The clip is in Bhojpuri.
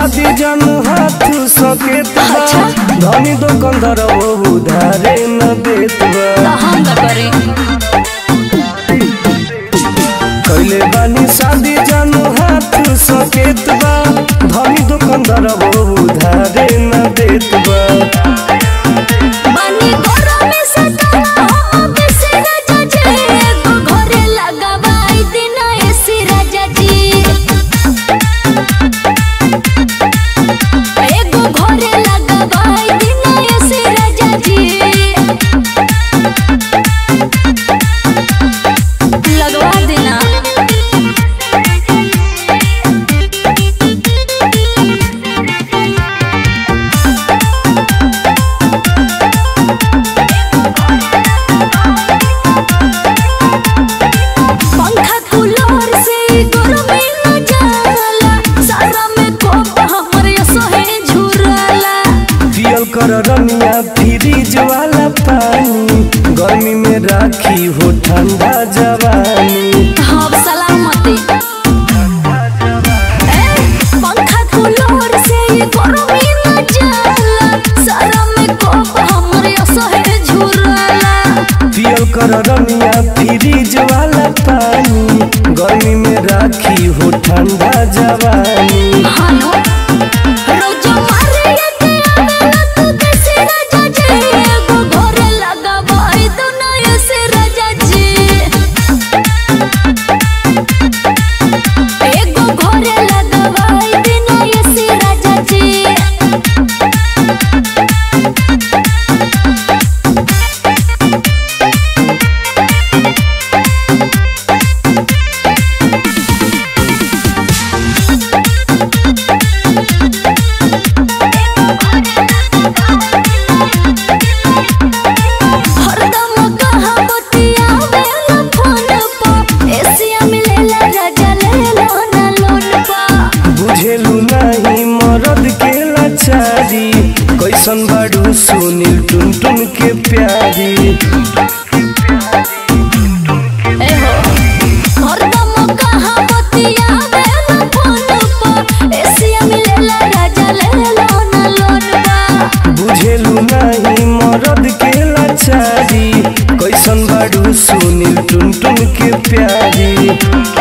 शादी जन हाथ सकेत बा धनी दुकानदार वो उधारे न देत बा तो हम का करी कैले बानी शादी जन हाथ सकेत बा धनी दुकानदार वो उधारे न देत बा बानी घरों में सताना हो बेसी राजा जी एगो घरे लगावाई दिन ऐसी राजा जी एगो घरे लगावाई दिन ऐसी राजा जी लगवा देना पंखा कूलर से गर्मी न जाला सारा में कोप हमर सोहे झुरला पियल कर रमिया फ्रिज वाला पानी गर्मी में राखी हो ठंडा जवानी हम सलामती ए, पंखा कूलर से गर्मी न जाला सारा में कोप हमर सोहे झुरला पियल कर रमिया फ्रिज वाला पानी गर्मी में राखी हो ठंडा जवानी हानो रोज मारे के आवेला तू कैसे राजा जी एगो घरे लगावाई तो नया से राजा जी एगो घरे लगावाई तो नया से राजा जी हरदम कहाँ बतियावेला फोन पर एसिया मिलेला राजा लेला ना लोन पर बुझेलू नहीं मरद के लाचारी कैसन बाड़ू सुनील टुन टुन के प्यारी एहो हरदम कहाँ बतियावेला फोन पर एसिया मिलेला राजा लेला ना लोन पर बुझेलू नहीं मरद के लाचारी कैसन बाड़ू सुनील टुन टुन के प्यारी